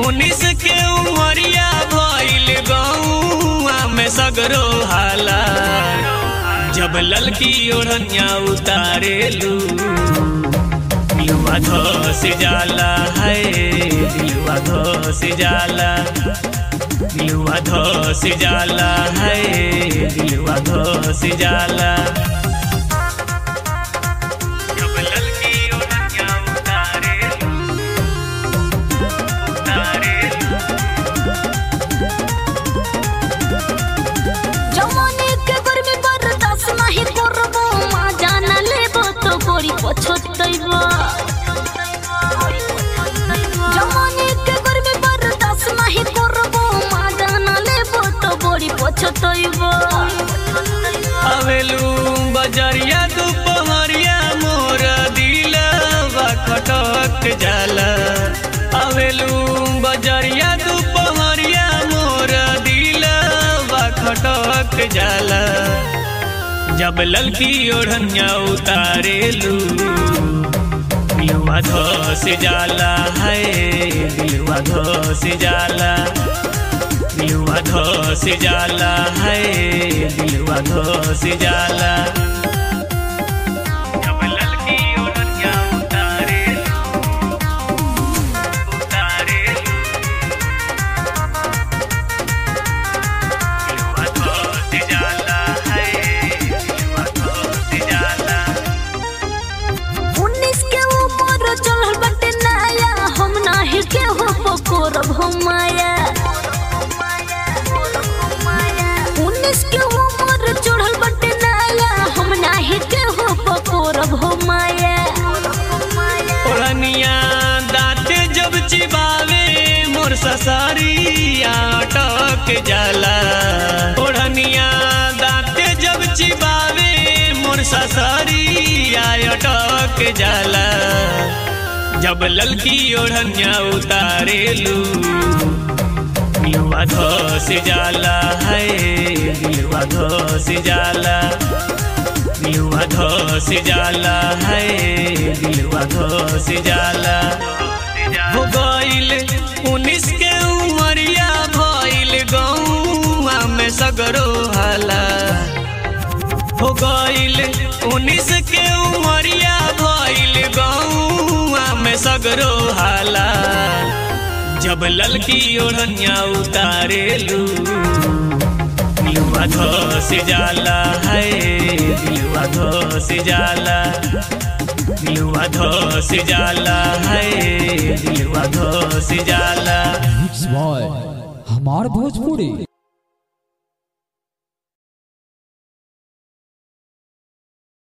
उन्नीस के उमरिया भइल गौआ में सगरो हाला जब ललकी ओढ़निया उतारेलू दिलवा धस जाला है दिलवा धस जाला दिलवा धस जाला है दिलवा धस जाला जब ललकी ओढ़निया उतारेलू उतारेलू जमाने के गर्मी बर्दाश्त नहीं करबो माँ जाना लेबो तो गोरी पछतैबो जमाने के गर्मी बर्दाश्त नहीं करबो माँ जाना लेबो तो गोरी पछतैबो अवेलू बजरिया दुपहरिया मोर दिलवा खटक जाला अवेलू बजरिया दुपहरिया मोर दिलवा खटक जाला जब ललकी ओढ़निया उतारेलू दिलवा धस जाला है दिलवा धस जाला दिलवा धस जाला है दिलवा धस जाला जब ललकी ओढ़निया उतारे उतारे दिलवा धस जाला है दिलवा धस जाला उन्नीस के ऊपर चढ़ल बटे नया हम नाही के हो पकोरब हम माया उन्नीस के ऊपर चढ़ल बटे नया हम नाही के हो पकोरब हम माया ओढ़निया दाँते जब चिबावे मोर ससारिया अटक जाला ओढ़निया दाँते जब चिबावे मोर ससारिया अटक जाला जब ललकी ओढ़निया उतारेलू दिलवा धस जाला है दिलवा धस जाला दिलवा धस जाला है दिलवा धस जाला हो गइल उन्नीस के उमरिया भइल गौआ में सगरो हाला हो गइल उन्नीस के उमरिया भइल गौआ में सगरो हाला जब ललकी ओढ़निया उतारेलू दिलवा धस जाला है दिलवा धस जाला दिलवा धस जाला है दिलवा धस जाला मिक्स बॉय हमार भोजपुरी